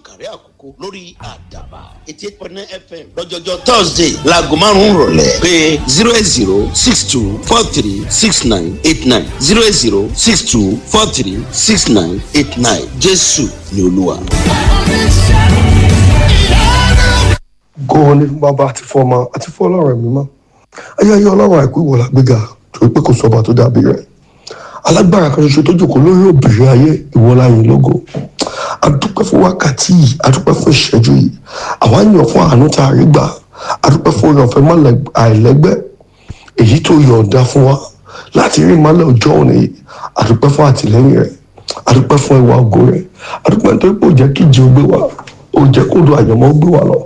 ìkàrẹ́ àkókò lórí àdàbà eighty eight point nine fm lọ́jọ́jọ́ thursday laago márùn-ún rọ̀lẹ́ pé zero eight zero six two four three six nine eight nine zero eight zero six two four three six nine eight nine jésù ni olúwa. góò ní fún bàbá àti fún ọmọ àti fún ọlọ́run ẹ̀mí mọ́ ayé ayé ọlọ́run àìkú ìwọ̀lá gbéga torí pé kò sọba tó dàbí rẹ̀ alágbára kan ṣoṣo tó jòkó lórí òbírí ayé ìwọlá yìí lógo adúpẹ́ fún wákàtí yìí adúpẹ́ fún ìṣẹ́jú yìí àwa yàn fún àánú tá a rí gbà adúpẹ́ fún orí ọ̀fẹ́ mọ́lẹ̀ àìlẹ́gbẹ́ èyí tó yọ̀ǹda fún wa láti rí ìmọ́lẹ̀ ọjọ́ òní yìí adúpẹ́ fún àtìlẹ́yìn rẹ̀ adúpẹ́ fún ìwà ògo rẹ̀ adúpẹ́ nítorí pé ó jẹ́ kí ìjì ó gbé wa ó jẹ́ kó do àyànmọ́ ó gbé wa lọ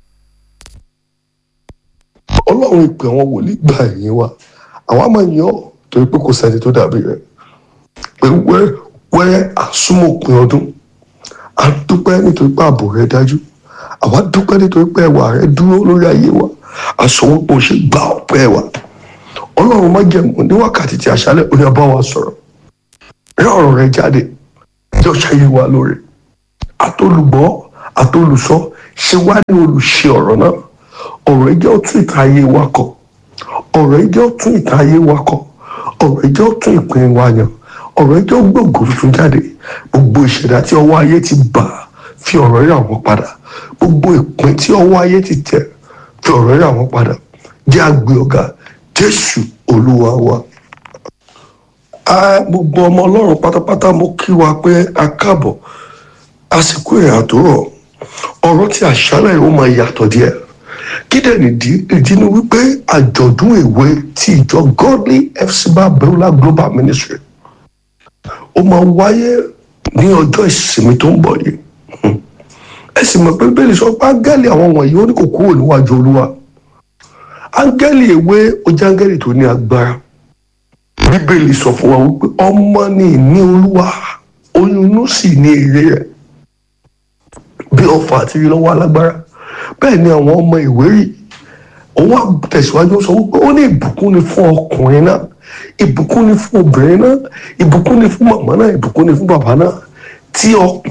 ọlọ́run ìpè àwọn wòlíì gbà ẹ̀yìn wa àwa máa yàn ọ́ torí pé kò sẹ́ni tó dàbí rẹ̀ pé wẹ́rẹ́ wẹ́rẹ́ àsúmọ̀pin ọdún a dúpẹ́ nítorí pé ààbò rẹ̀ dájú àwa dúpẹ́ nítorí pé ẹwà rẹ̀ dúró lórí ayé wa àsọwọ́pọ̀ ṣe gbà ọ̀pẹ́ wa ọlọ́run má jẹ̀mú ní wákàtí tí aṣálẹ̀ ó ní ọba wa sọ̀rọ̀ rí ọ̀rọ̀ rẹ̀ jáde jọ ṣayé wa lóore àtolùgbọ́ àtolùsọ ṣe wá ní olùṣe ọ̀rọ̀ náà ọ̀rọ̀ yìí jẹ́ ọtún ìta ayé wa kọ ọ̀rọ̀ yìí jẹ́ ọtún ìta ayé wa kọ ọ̀rọ̀ yìí jẹ́ ọtún ìpín wa yàn ọ̀rọ̀ yìí jẹ́ gbòǹgbò tuntun jáde gbogbo ìṣẹ̀dá tí ọwọ́ ayé ti bà fi ọ̀rọ̀ yìí àwọn padà gbogbo ìpín tí ọwọ́ ayé ti tẹ̀ fi ọ̀rọ̀ yìí àwọn padà jẹ́ àgbẹ̀ ọ̀gá jésù olúwa wa. a gbogbo ọmọ ọlọ́run pátápátá mo kí wa pé a káàbọ̀ àsìkò ìrìn àtòrọ̀ ọ̀rọ̀ tí àṣálẹ̀ yìí ó máa yàtọ̀ díẹ̀ kídẹ̀ nìdí ìdí ni wípé àjọ̀dún ìwé ti ìjọ godly fcba beulah global ministry ó máa wáyé ní ọjọ́ ìsinmi tó ń bọ̀ yìí ẹ sì mọ̀ pé bẹ́ẹ̀ni sọ pé áńgẹ́lì àwọn wọ̀nyí ó ní kò kúrò níwájú olúwa áńgẹ́lì ìwé ó jẹ́ áńgẹ́lì tó ní agbára bíbélì sọ fún wa wípé ọmọ ní ìní olúwa oyún inú sì ní èrè rẹ̀ bí ọfà àti ìlọ́wọ́ alágbára bẹ́ẹ̀ ni àwọn ọmọ ìwérì òun àtẹ̀síwájú sọ wípé ó ní ìbùkún ni fún ọkùnrin náà ìbùkún ni fún obìnrin náà ìbùkún ni fún màmá náà ìbùkún ni fún bàbá náà tí ọpọ